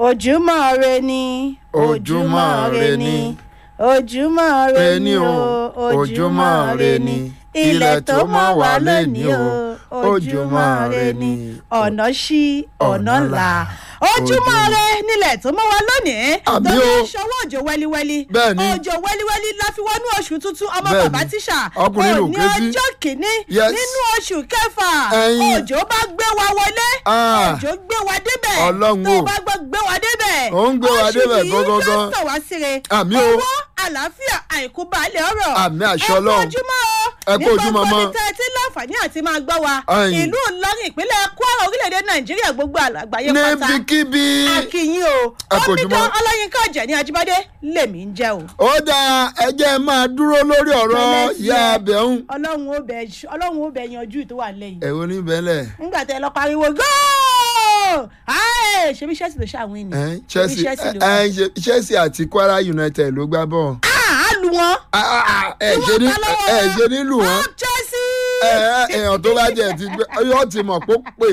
ojúmọ́ re ni Ojúmọ́ re ni. ojúmọ́ re ni o ojúmọ́ re ni. ilẹ̀ tó mọ́ wa lónìí o ojúmọ́ re ni ọ̀nà ṣí ọ̀nà là ojúmọ́ re nílẹ̀ tó mọ́ wa lónìí Àbí tó o. ní ṣọwọ́ òjò wẹ́líwẹ́lí Bẹ́ẹ̀ni. òjò wẹ́líwẹ́lí la fi wọnú oṣù tuntun ọmọ Bẹ́ẹ̀ni. bàbá tíṣà Ọkùnrin ló òní ké sí. ọjọ́ kìíní Yes. nínú oṣù kẹfà Ẹyin. òjò bá gbé wa wọlé Ah. òjò gbé wa débẹ̀ Ọlọ́run tó o. bá gbọ́ gbé wa débẹ̀ Ó ń gbé wa débẹ̀ oṣù yìí gangan. yóò tàn wá síre Àmì o. owó àlàáfíà àìkú balẹ̀ ọ̀rọ̀ Àmì àṣẹ ẹ Ọlọ́run. kú ojúmọ́ o Ẹ kú ojúmọ́ ní mọ́. gbogbo ibi tẹ́ ẹ ti láǹfààní àti máa gbọ́ wa Ẹyin. ìlú Ìlọrin ìpínlẹ̀ Kwara orílẹ̀-èdè Nàìjíríà gbogbo àgbáyé pátá níbikíbi. akínyìn o Ẹ kú ojúmọ́. omidan ọlọ́yinka ọ̀jẹ̀ Ajíbádé lèmi ń jẹ́ o. ó dáa ẹjẹ́ máa dúró lórí ọ̀rọ̀ Pẹ̀lẹ́ sí ìyá ẹ. abẹ́hùn. ọlọ́run ó bẹ ọlọ́run ó bẹ yanjú tó wà lẹ́yìn. ẹ̀wọ̀n ní bẹ́lẹ̀. nígbà tẹ lọ pariwo góò Aye, ṣebí Chelsea ló ṣàwìn ni Eh, Ṣebí Chelsea Chelsea ló eh, eh, Chelsea àti Kwara United ló gbá bọ̀. Ah, á lu wọn. Ah, ah, ah, ẹ Tí ṣe wọ́n ní ta lọ́wọ́ ẹ wọn. ṣe nílùú wọn. Up Chelsea. ẹ ẹ, èèyàn tó bá jẹ ti gbé yóò ti mọ̀ pé ó pè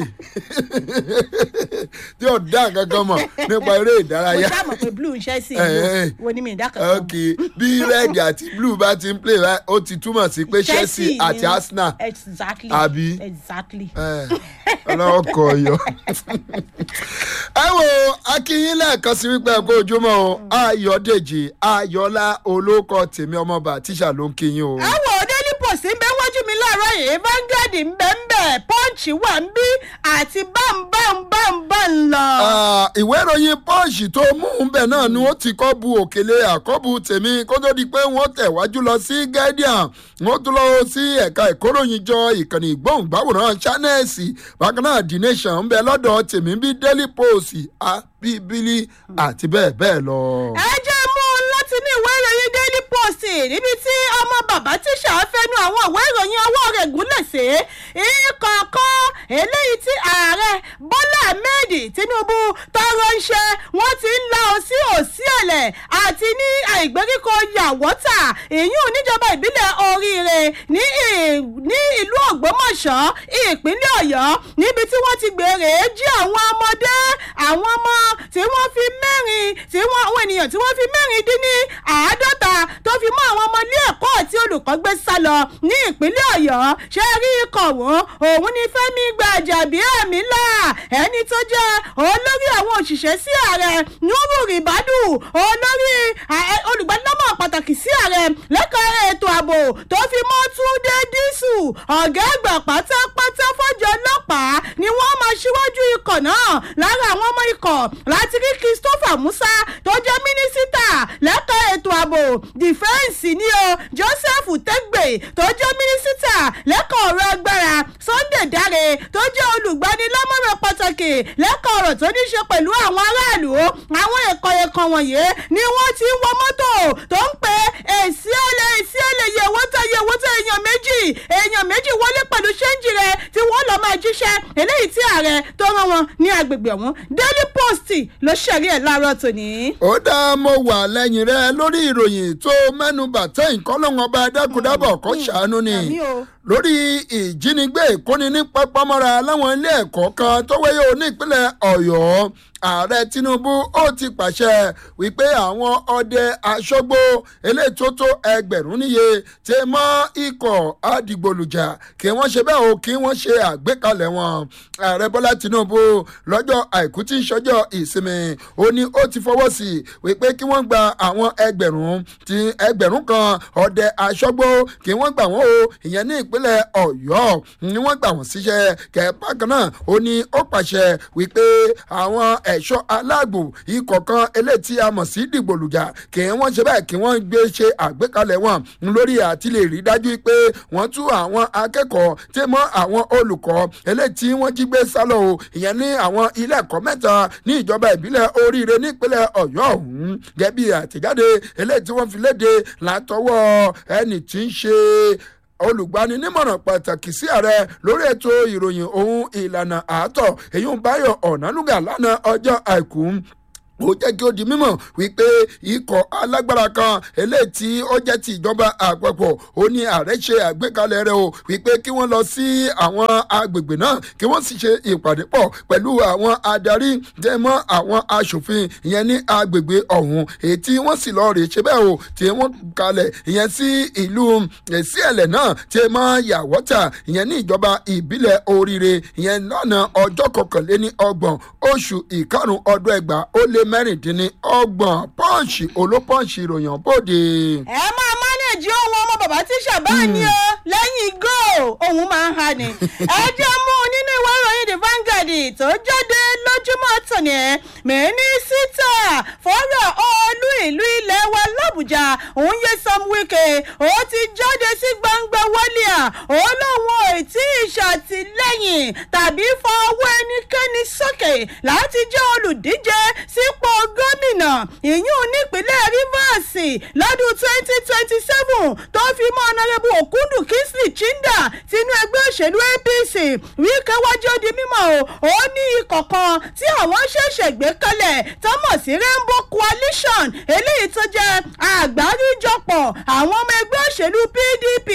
tí ò dá kankan mọ̀ nípa eré mo ìdárayá. ṣáà mọ̀ pé blue ń Chelsea Eh, wo eh. wo ni mi ìdá kankan. ok bí red àti blue bá ti ń play báyìí, ó ti túmọ̀ sí pé Chelsea ni àti wọ́n- Arsenal exactly Àbí? exactly. ọlọ́wọ́ kọ ọyọ. ẹ wo akínyín lẹ́ẹ̀kan sí wípé ẹ kó ojúmọ́ o ayọ̀dèjì ayọ̀lá olóko tèmi ọmọọba tíṣà ló ń kíyín o. àwọn daily post ń bẹ wájú mi láàárọ̀ yìí Vanguard ń bẹ ń bẹ punch wà ń bí àti bámbámbámbám lọ. Ah, ìwé ìròyìn punch tó mú un bẹ̀ náà ni ó ti kọ́ bu òkèlè àkọ́bù tèmi kó tó di pé wọ́n tẹ̀wájú lọ sí guardian wọ́n tún lọ sí ẹ̀ka ìkóròyìn jọ ìkànnì ìgbóhùngbáwòrán channels bákan náà the nation ń bẹ lọ́dọ̀ tèmi bí daily post abibili àti bẹ́ẹ̀ bẹ́ẹ̀ lọ. ẹ jẹ́ mú un láti ní ìwé ìròyìn daily post níbi tí ọmọ bàbá tíṣà fẹnu àwọn ìwé ìròyìn ọwọ́ rẹ̀ gúnlẹ̀ sí ìkọ̀ọ̀kan eléyìí tí ààrẹ bọ́lá ahmed tinubu tọrọ ń ṣe wọ́n ti ń la òsí òsí ẹ̀lẹ̀ àti ní àìgbèríko yàwọ́tà ìyún níjọba ìbílẹ̀ oríire ní ì- ní ìlú ògbómọ̀ṣọ́ ìpínlẹ̀ ọ̀yọ́ níbi tí wọ́n ti gbèrè jí àwọn ọmọdé àwọn ọmọ tí wọ́n fi mẹ́rin tí wọ́n àwọn ènìyàn tí wọ́n fi mẹ́rin dín ní àádọ́ta tó fi mọ́ àwọn ọmọ ilé ẹ̀kọ́ àti olùkọ́ gbé sá lọ ní ìpínlẹ̀ ọ̀yọ́ ṣe rí ikọ̀ wọn òun ni fẹ́mi gbàjàbíàmílà ẹni tó jẹ́ olórí àwọn òṣìṣẹ́ sí ààrẹ nuru ribadu olórí ẹ, olùgbanilámọ̀ pàtàkì sí ààrẹ lẹ́ka ètò ààbò tó fi mọ́ túndé dísù ọ̀gá àgbà pátápátá fọ́jọ́ ọlọ́pàá ni wọ́n máa ṣíwájú ikọ̀ náà lára àwọn ọmọ ikọ̀ láti rí christopher musa tó jẹ́ mínísítà lẹ́ka ètò ààbò dìfẹ́ǹsì ni o joseph tẹ́gbè tó jẹ́ mínísítà lẹ́ka ọ̀rọ̀ agbára sunday dáre tó jẹ́ olùgbanilámọ̀ràn pàtàkì lẹ́ka ọ̀rọ̀ tó ní ṣe pẹ̀lú àwọn aráàlú àwọn ẹ̀kọ́ ẹ̀kan wọ̀nyí ni wọ́n ti ń wọ mọ́tò tó ń pè èsì ọ̀lẹ̀ èsì ọ̀lẹ̀ yẹ̀wò tó yẹ̀wò tó èèyàn méjì èèyàn méjì wọlé pẹ̀lú ṣẹ́ńjì rẹ̀ tí wọ́n lọ́ọ́ máa jíṣẹ́ eléyìí tí ààrẹ tó rán wọn ní agbègbè ọ̀hún daily post ló ṣẹ̀rí ẹ̀ láàárọ̀ tòní. ó dá mo wà lẹ́yìn rẹ lórí ìròyìn tó mẹ́nubà tẹ́ ìkọ́lọ́wọ́n ọba dákúdábọ̀ kó ṣàánú ni àmì o. lórí ìjínigbé ìkóni ní pápámọ́ra láwọn ilé ẹ̀kọ́ kan tó wáyé o ní ìpínlẹ̀ ọ̀yọ́ ààrẹ tinubu ó ti pàṣẹ wípé àwọn ọdẹ aṣọ́gbó eléyìí tó tó ẹgbẹ̀rún níye ti mọ́ ikọ̀ àdìgbòlùjà kí wọ́n ṣe bẹ́ẹ̀ o kí wọ́n ṣe àgbékalẹ̀ wọn ààrẹ bọ́lá tinubu lọ́jọ́ àìkú tí ń ṣọjọ́ ìsinmi ó ní ó ti fọwọ́ sí i wípé kí wọ́n gba àwọn ẹgbẹ̀rún ti ẹgbẹ̀rún kan ọdẹ aṣọ́gbó kí wọ́n gbà wọ́n o ìyẹn ní ìpínlẹ̀ ọ̀yọ́ ni wọ́n gbà wọ́n síṣẹ́ kẹ́ẹ̀pá kan náà ó ní ó pàṣẹ wípé àwọn ẹ̀ṣọ́ aláàbò ikọ̀ kan eléyìí tí a mọ̀ sí dìgbòlùjà kí wọ́n ṣe bẹ́ẹ̀ kí wọ́n gbé ṣe àgbékalẹ̀ wọn lórí àti lè rí dájú pé wọ́n tú àwọn akẹ́kọ̀ọ́ tí mọ́ àwọn olùkọ́ eléyìí tí wọ́n jí gbé sálọ o ìyẹn ní àwọn ilé ẹ̀kọ́ mẹ́ta ní ìjọba ìbílẹ̀ oríire nípínlẹ̀ ọ̀yọ́ ọ̀hún gẹ́bí àtẹ̀jáde eléyìí tí wọ́n fi léde látọwọ́ ẹni tí ń ṣe olùgbaninímọ̀ràn pàtàkì sí ààrẹ lórí ètò ìròyìn ohun ìlànà àátọ̀ èyí ń báyọ̀ ọ̀nàlúgà lánàá ọjọ́ àìkú ó jẹ́ kí ó di mímọ̀ wípé ikọ̀ alágbára kan eléyìí tí ó jẹ́ ti ìjọba àpapọ̀ ó ní ààrẹ ṣe àgbékalẹ̀ rẹ̀ o wípé kí wọ́n lọ sí àwọn agbègbè náà kí wọ́n sì ṣe ìpàdé pọ̀ pẹ̀lú àwọn adarí tẹ́ mọ́ àwọn aṣòfin ìyẹn ní agbègbè ọ̀hún èyí tí wọ́n sì lọ rè ṣe bẹ́ẹ̀ o tí wọ́n kalẹ̀ ìyẹn sí ìlú síẹ̀lẹ̀ náà tí mọ́ yàwọ́tà ìyẹn ní ìjọba ìbílẹ̀ oríire ìyẹn lọ́nà ọjọ́ kọkànléní ọgbọ̀n oṣù ìkarùn ọdún ẹgbàá ó lé mẹ́rìndínlọ́gbọ̀n pọ́ǹsì olópọ́ǹsì ìròyìn bòde. ẹ máa mánéèjì ohun ọmọ bàbá tíṣà bá ní o lẹ́yìn góò òun máa ń ha ni. ẹ jẹ́ mú un nínú ìwé ìròyìn the Vanguard tó jáde lójúmọ́ tòní ẹ̀ mínísítà fọ́rọ̀ olú ìlú ilẹ̀ wa làbújá òun yẹ Sam Wike ó ti jáde sí gbangba wálé à ó lóun ò tí ì ṣàtìlẹ́yìn tàbí fọwọ́ ẹnikẹ́ni sókè láti jẹ́ olùdíje sípò gómìnà ìyún nípínlẹ̀ Rivers lọ́dún twenty twenty seven tó fi mọ́ ọ̀nàrẹ́bù Òkúndù Kingsley Chinda tinú ẹgbẹ́ òṣèlú APC Wike wájú di mímọ́ o ó ní ikọ̀ kan tí àwọn ṣẹ̀ṣẹ̀ gbé kalẹ̀ tó mọ̀ sí Rainbow Coalition eléyìí tó jẹ́ àgbáríjọpọ̀ àwọn ọmọ ẹgbẹ́ òṣèlú PDP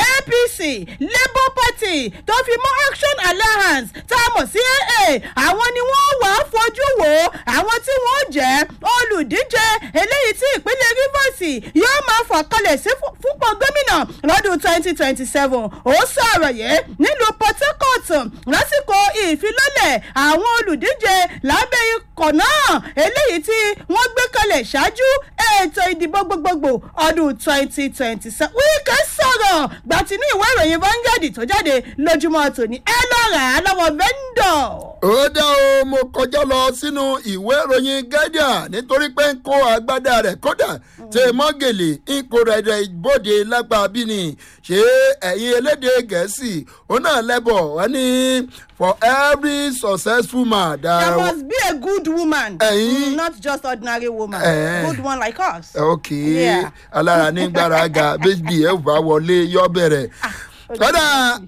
APC Labour Party tó fi mọ́ Action Alliance tá a mọ̀ sí AA àwọn ni wọ́n wà á fojú wò ó àwọn tí wọ́n jẹ́ olùdíje eléyìí tí ìpínlẹ̀ Rivers yóò máa fà kalẹ̀ sí fúnpọ̀ gómìnà lọ́dún twenty twenty seven ó sọ̀rọ̀ yìí nílùú Port Harcourt lásìkò ìfilọ́lẹ̀ àwọn olùdíje lábẹ́ ikọ̀ náà eléyìí tí wọ́n gbé kalẹ̀ ṣáájú ètò ìdìbò gbogbogbò ọdún twenty twenty seven Wike sọ̀rọ̀ gbàtínú ìwé ìròyìn Vanguard tó jáde lójúmọ́ tòní ẹ lọ rà á lọ́wọ́ vendor. ó dá o mo kọjá lọ sínú ìwé ìròyìn Guardian nítorí pé ń kó agbádá rẹ̀ kódà tẹ mọ́gèlè ń kó rẹ̀ ìbòde lápá bíní ṣé ẹ̀yin elédè gẹ̀ẹ́sì ó náà lẹ́bọ̀ wọ́n ní for every successful man. there must be a good woman. ẹ̀yin mm, not just ordinary woman. Eh. good one like us. ok Yeah. alára ní gbáraga bíbí ẹ bá wọlé yọ bẹ̀rẹ̀ kódà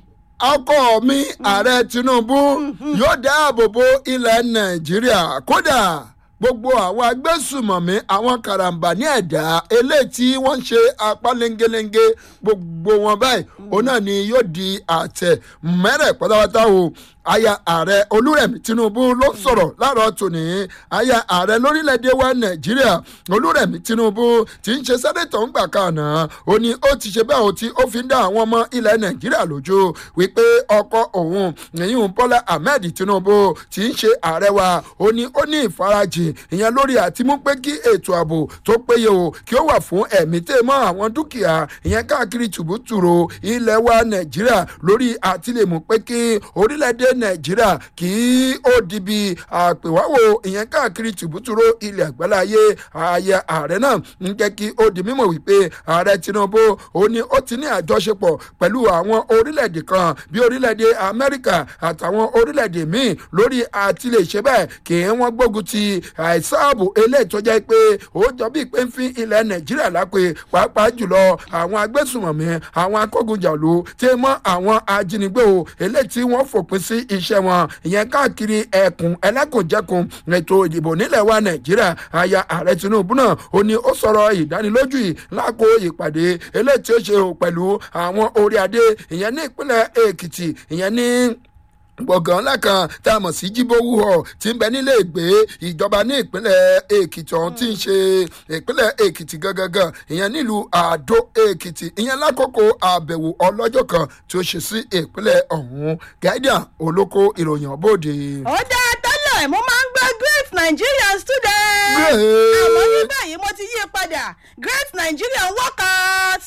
ọkọ mi ààrẹ Tinubu yóò dáàbò bo ilẹ̀ Nàìjíríà kódà gbogbo àwọn agbésùmọ̀mí àwọn karambà ní ẹ̀dá eléyìí tí wọ́n ń ṣe apá lengelenge gbogbo wọn báyìí òun náà ni yóò di àtẹ mẹ́rẹ̀ pátápátá o aya ààrẹ olúrẹ̀mí tinubu ló sọ̀rọ̀ láàárọ̀ tòní aya ààrẹ lórílẹ̀‐èdè wa nàìjíríà olúrẹ̀mí tinubu tí ń ṣe sẹ́nẹ̀tọ̀ ńgbà kan náà ó ní ó ti ṣe bẹ́ẹ̀ ó tí ó fi ń dá àwọn ọmọ ilẹ̀ nàìjíríà lójú wípé ọkọ òun ìyún bọ́lá ahmed tinubu tí ń ṣe ààrẹ wa ó ní ó ní ìfarajìn ìyẹn lórí àtimú pé kí ètò ààbò tó péye o kí ó wà fún ẹ̀mí tẹ́ mọ́ àwọn dúkìá ìyẹn káàkiri tùbútùrò ilẹ̀ wa nàìjíríà lórí àtìlẹ́mú pé kí orílẹ̀-èdè nàìjíríà kí ó di bí àpèwáwò ìyẹn káàkiri tùbútùrò ilẹ̀ àgbáláyé ààyè ààrẹ náà ń jẹ́ kí ó di mímọ̀ wípé ààrẹ tinubu ó ní ó ti ní àjọṣepọ̀ pẹ̀lú àwọn orílẹ̀-èdè kan bí orílẹ̀-èdè amẹ́ríkà àtàwọn orílẹ̀-èdè míì lórí àtìlẹ́ṣẹ́ bẹ́ẹ̀ kí wọ́n gbógun ti àìsáàbò eléyìí tó jẹ́ pé ó jọ bí pé ń fi ilẹ̀ nàìjíríà lápè pàápàá jùlọ àwọn agbésùmọ̀mí àwọn akógunjàlú tí mọ́ àwọn ajínigbé o eléyìí tí wọ́n fòpin sí iṣẹ́ wọn ìyẹn káàkiri ẹkùn ẹlẹ́kùnjẹkùn ètò ìdìbò nílẹ̀ wa nàìjíríà aya ààrẹ tinubu náà ó ní ó sọ̀rọ̀ ìdánilójú yìí lákò ìpàdé eléyìí tí ó ṣe pẹ̀lú àwọn orí adé ìyẹn ní ìpínlẹ̀ èkìtì ìyẹn ní gbọ̀ngàn ńlá kan tá a mọ̀ sí jíbówú hall tí ń bẹ nílé ìgbé ìjọba ní ìpínlẹ̀ èkìtì ọ̀hún tí ń ṣe ìpínlẹ̀ èkìtì gangan ìyẹn nílùú àdó èkìtì ìyẹn lákòókò àbẹ̀wò ọlọ́jọ́ kan tí ó ṣe sí ìpínlẹ̀ ọ̀hún guardian olóko ìròyìn ọ̀bọ̀dé. ó dáa tẹ́lẹ̀ mo máa ń gbọ́ great nigerian student. Great. àmọ́ ní báyìí mo ti yí i padà great nigerian workers.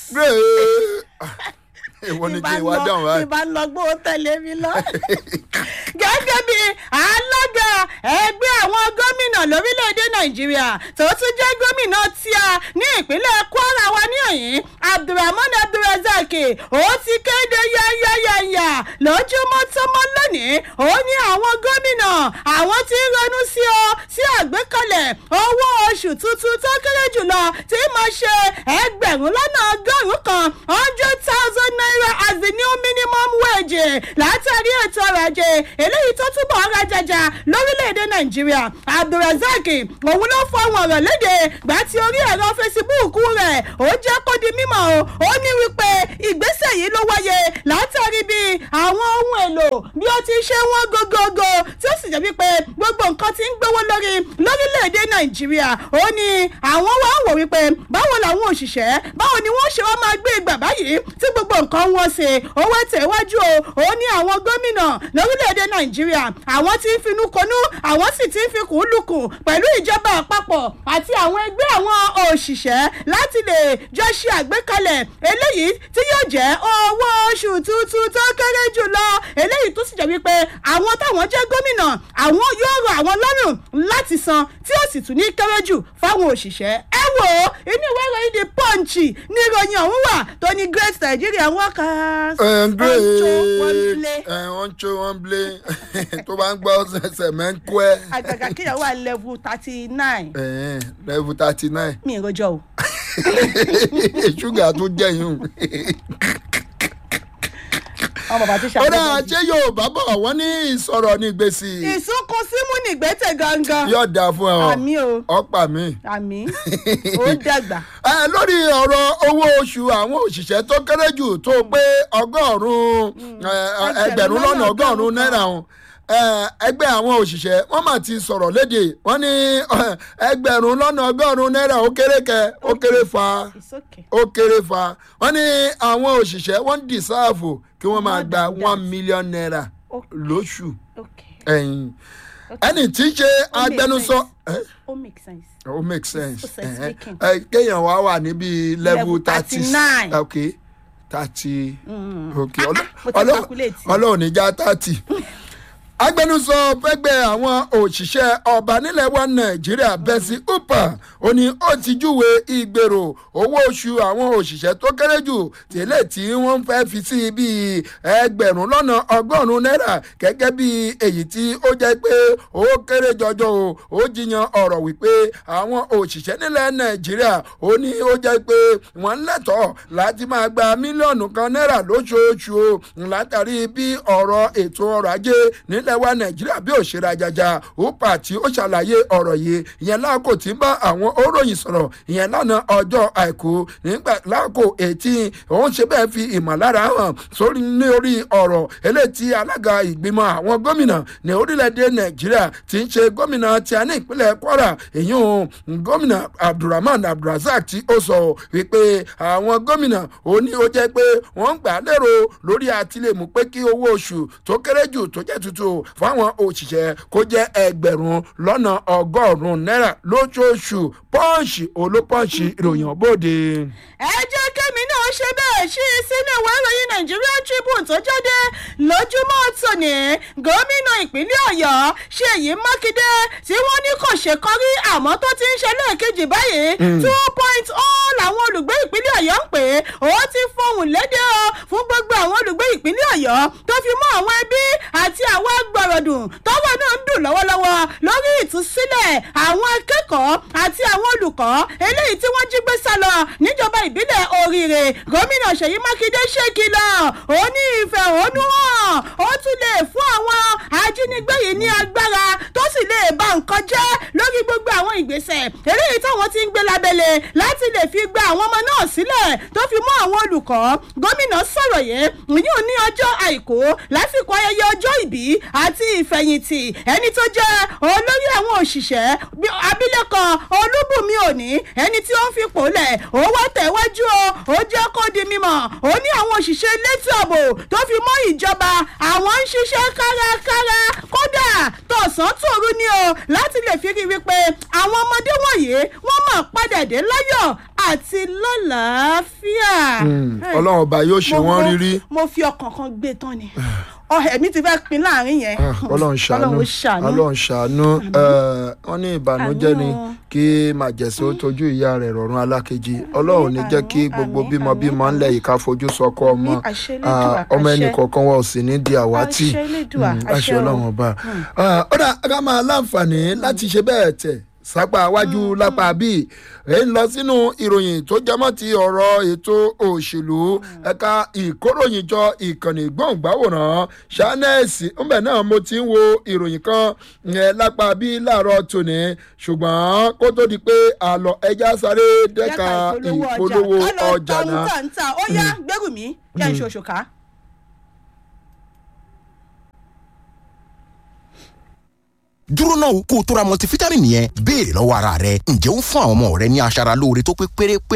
èwo ni kí n wá dáhùn báyìí. ìbá lọ gbó tẹ̀lé mi lọ. gẹ́gẹ́ bí alága ẹgbẹ́ àwọn gómìnà lórílẹ̀‐èdè nàìjíríà tó tún jẹ́ gómìnà tíá ní ìpínlẹ̀ kwara wa ní ọ̀yìn abdulrahman abdulrasaq ó ti kéde yáyáyáyá lójúmọ́ tọmọ lónìí ó ní àwọn gómìnà àwọn tí ń ronú sí ọ sí àgbékalẹ̀ owó oṣù tuntun tó kéré jùlọ tí máa ṣe ẹgbẹ̀rún lọ́nà ọgọ́rùn-ún kan hundred thousand naira as the new minimum wage látàrí ètò ọrọ̀ ajé eléyìí tó túbọ̀ ọrọ̀ ajaja lórílẹ̀‐èdè nàìjíríà abdulrasaq òun ló fọ àwọn ọ̀rọ̀ léde gbà tí orí ẹ̀rọ fesibúùkù rẹ̀ ó jẹ́ kó di mímọ̀ o ó ní wípé ìgbésẹ̀ yìí ló wáyé látàrí bí àwọn ohun èlò bí ó ti ṣe wọ́n gógógó tí ó sì jẹ́ wípé gbogbo nǹkan ti ń gbówó lórí lórílẹ̀‐èdè nàìjíríà ó ní àwọn wá wò wípé báwo làwọn òṣìṣẹ́ báwo ni wọ́n ṣe wá máa gbé ìgbà báyìí tí gbogbo nǹkan wọ́n ṣe owó tẹ̀wájú o ó ní àwọn gómìnà lórílẹ̀‐èdè nàìjíríà àwọn tí ń finú konú àwọn sì ti ń fi kùn lùkùn pẹ̀lú ìjọba àpapọ̀ àti àwọn ẹgbẹ́ àwọn òṣìṣẹ́ láti lè jọ ṣe àgbékalẹ̀ eléyìí tí yóò jẹ́ owó oṣù tuntun tó kéré jùlọ eléyìí tó sì jẹ́ wípé àwọn táwọn jẹ́ gómìnà àwọn yóò rọ àwọn lọ́rùn láti san tí ó sì tún ní kéré jù fáwọn òṣìṣẹ́ ẹ wò ó inú ìwé ìròyìn the punch ní ìròyìn ọ̀hún wà tó ní great nigerian workers. ẹ ń gbé ọjọ́ wọn lé ẹ wọ́n ń jó wọ́n ń blé tó bá ń gbọ́ ṣẹ̀ṣẹ̀ mẹ́ ń kú ẹ. àgàgà kíyàwó wà level thirty nine level thirty nine mi ì rojọ́ o. ṣúgà tó jẹ̀yìn ọmọ bàbá ti ó ṣàkóso. dáa ṣé yorùbá bọ̀ wọ́n ní ìsọ̀rọ̀ ní gbèsè ìsúnkún símú nìgbẹ́tẹ̀ gangan. yóò dáa fún ẹ ọ àmì o ọ̀pá mi. àmì ó dàgbà. ẹ lórí ọ̀rọ̀ owó oṣù àwọn òṣìṣẹ́ tó kéré jù tó pé ọgọ́rùn-ún ẹ, ẹ, ẹgbẹ̀rún lọ́nà ọgọ́rùn-ún náírà ọ̀hún ẹ, ẹgbẹ́ àwọn òṣìṣẹ́ wọ́n mà ti sọ̀rọ̀ léde wọ́n ní ẹ, ẹgbẹ̀rún lọ́nà ọgọ́rùn-ún náírà ó kéré kẹ ó kéré fa it's okay. ó kéré fa wọ́n ní àwọn òṣìṣẹ́ wọ́n ń dìsáàfù kí wọ́n máa gba More than one million naira Okay. lóṣù okay. ẹ̀yìn ẹni tí í ṣe Ó make agbẹnusọ. sense. Eh? ó make sense. ó make sense Ó sense Eh, speaking. eh, kéèyàn wá wà níbi level Level thirty 39. ok thirty ok Ah, Ọlọ́- mo ti Ọlọ́- calculate. ọlọ́run ní já thirty agbẹnusọ fẹgbẹ àwọn òṣìṣẹ́ ọba nílẹ̀ wa nàìjíríà bẹ́sí upa ó ní ó ti júwe ìgbèrò owó oṣù àwọn òṣìṣẹ́ tó kéré jù tẹ́lẹ̀ tí wọ́n fẹ́ fi sí bíi ẹgbẹ̀rún lọ́nà ọgọ́rùn-ún náírà gẹ́gẹ́ bí èyí tí ó jẹ́ pé ó kéré jọjọ o ó jiyàn ọ̀rọ̀ wípé àwọn òṣìṣẹ́ nílẹ̀ nàìjíríà ó ní ó jẹ́ pé wọ́n lẹ́tọ̀ọ́ láti máa gba mílíọ̀nù kan náírà lóṣooṣù o látàrí bí ọ̀rọ̀ ètò ọrọ̀ ajé nílẹ̀ wa nàìjíríà bí òṣèré ajaja upa tí ó ṣàlàyé ọ̀rọ̀ yìí ìyẹn láàkó tí ń bá àwọn òròyìn sọ̀rọ̀ ìyẹn lánàá ọjọ́ àìkú nígbà láàkó ètí òun ṣe bẹ́ẹ̀ fi ìmọ̀lára hàn sórí ní orí ọ̀rọ̀ eléyìí tí alága ìgbìmọ̀ àwọn gómìnà ní orílẹ̀-èdè nàìjíríà ti ń ṣe gómìnà tí a ní ìpínlẹ̀ kwara èyí ò gómìnà abdulrahman abdulrasaq tí ó sọ wípé àwọn gómìnà ó ní ó jẹ́ pé wọ́n ń gbà lérò lórí àtìlẹ́mú pé kí owó oṣù tó kéré jù tó jẹ́ tuntun fáwọn òṣìṣẹ́ kó jẹ́ ẹgbẹ̀rún lọ́nà ọgọ́rùn-ún náírà lóṣooṣù pọ́ǹsì olópọ́ǹsì ìròyìn ọ̀bọ̀dé. ẹ jẹ́ kémi náà ṣe bẹ́ẹ̀ ṣí i sínú ìwé ìròyìn nigerian tribune tó jáde lójúmọ́ tòní gómìnà ìpínlẹ̀ ọ̀yọ́ ṣèyí mákindé tí wọ́n ní kò ṣe kọrí àmọ́ tó ti ń ṣe lẹ́ẹ̀kejì báyìí two point oh làwọn olùgbé ìpínlẹ̀ ọ̀yọ́ ń pè é ó ti fohùn lédè o fún gbogbo àwọn olùgbé ìpínlẹ̀ ọ̀yọ́ tó fi mọ́ àwọn ẹbí àti àwọn agbọ̀rọ̀dùn tọ́wọ́ náà ń dùn lọ́wọ́lọ́wọ́ lórí ìtúsílẹ̀ àwọn akẹ́kọ̀ọ́ àti àwọn olùkọ́ eléyìí tí wọ́n jí gbé sá lọ níjọba ìbílẹ̀ oríire gómìnà ṣèyí mákindé ṣèkìlọ̀ ó ní ìfẹ̀hónúhàn ó tún lè fún àwọn ajínigbé yìí ní agbára tó sì lè ba nǹkan jẹ́ lórí gbogbo àwọn ìgbésẹ̀ eléyìí táwọn ti ń gbé lábẹ́lẹ̀ láti lè fi gba àwọn ọmọ náà sílẹ̀ tó fi mọ́ àwọn olùkọ́ gómìnà sọ̀rọ̀ yìí ìyún ní ọjọ́ àìkú lásìkò ayẹyẹ ọjọ́ ìbí àti ìfẹ̀yìntì ẹni tó jẹ́ olórí àwọn òṣìṣẹ́ bí- abilékọ olúbùnmi òní ẹni tí ó ń fipò lẹ̀ ó wá tẹ̀wájú o ó jẹ́ kó di mímọ̀ ó ní àwọn òṣìṣẹ́ elétò ààbò tó fi mọ́ ìjọba àwọn ń ṣiṣẹ́ kárakára kódà tọ̀sán tòru ni o láti lè fi rí wípé àwọn ọmọdé wọ̀nyí wọ́n mọ̀ padà dé láyọ̀ àti lálàáfíà. Hey, ọlọ́run ọba yóò ṣe mo- wọ́n mo- rírí mo fi ọkàn kan gbé tán ni ọ ẹ̀mí ti fẹ́ pin láàrin yẹn. Ah, ọlọ́run ṣàánú Ọlọ́run ṣàánú. ọlọ́run ṣàánú Eh, wọ́n ní ìbànújẹ́ ni Àánú. kí màjẹ̀sí ó tójú ìyá rẹ̀ rọ̀rùn alákejì ọlọ́run ò ní jẹ́ kí àmín, gbogbo àmín, bímọ bímọ ńlẹ̀ yìí ká fojú sọkọ ọmọ Àmín, àṣẹ Ah, Elédùà, ọmọ ẹnì àṣẹ. kọ̀ọ̀kan wa ò sì ní di àwátì Àṣẹ Elédùà, Mm, àṣẹ àṣẹ o. ọlọ́run ọba Ah, ó dà ká máa láǹfààní láti ṣe bẹ́ẹ̀ tẹ̀ sápá iwájú lápá bíi èyí ń lọ sínú ìròyìn tó jẹmọ́ ti ọ̀rọ̀ ètò òṣèlú ẹ̀ka ìkóròyìnjọ ìkànnì gbọ̀ngbàwòrán ṣánẹ́ẹ̀sì ńbẹ̀ náà mo ti ń wo ìròyìn kan yẹn lápá bí láàárọ̀ tòní ṣùgbọ́n kó tó di pé àlọ́ ẹja sáré dẹ́ka ìpolówó ọjà náà. náà. ó yá gbẹ́rù mi yá ń ṣe oṣù ká. dúró náà kó o tó ra multivitamin yẹn béèrè lọ́wọ́ ara rẹ ǹjẹ́ ó ń fún àwọn ọmọ rẹ ní aṣara lóore tó pé pérépéré